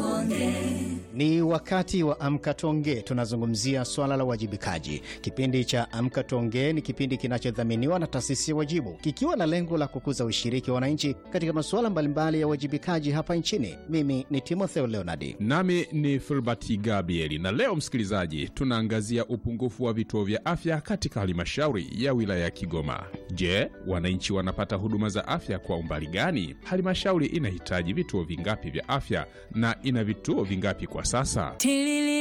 Ni wakati wa Amka Tuongee. Tunazungumzia swala la uwajibikaji. Kipindi cha Amka Tuongee ni kipindi kinachodhaminiwa na taasisi ya Wajibu, kikiwa na lengo la kukuza ushiriki wa wananchi katika masuala mbalimbali ya uwajibikaji hapa nchini. Mimi ni Timotheo Leonardi. Nami ni Filbert Gabrieli, na leo msikilizaji, tunaangazia upungufu wa vituo vya afya katika halmashauri ya wilaya ya Kigoma. Je, wananchi wanapata huduma za afya kwa umbali gani? Halmashauri inahitaji vituo vingapi vya afya na ina vituo vingapi kwa sasa? Tilili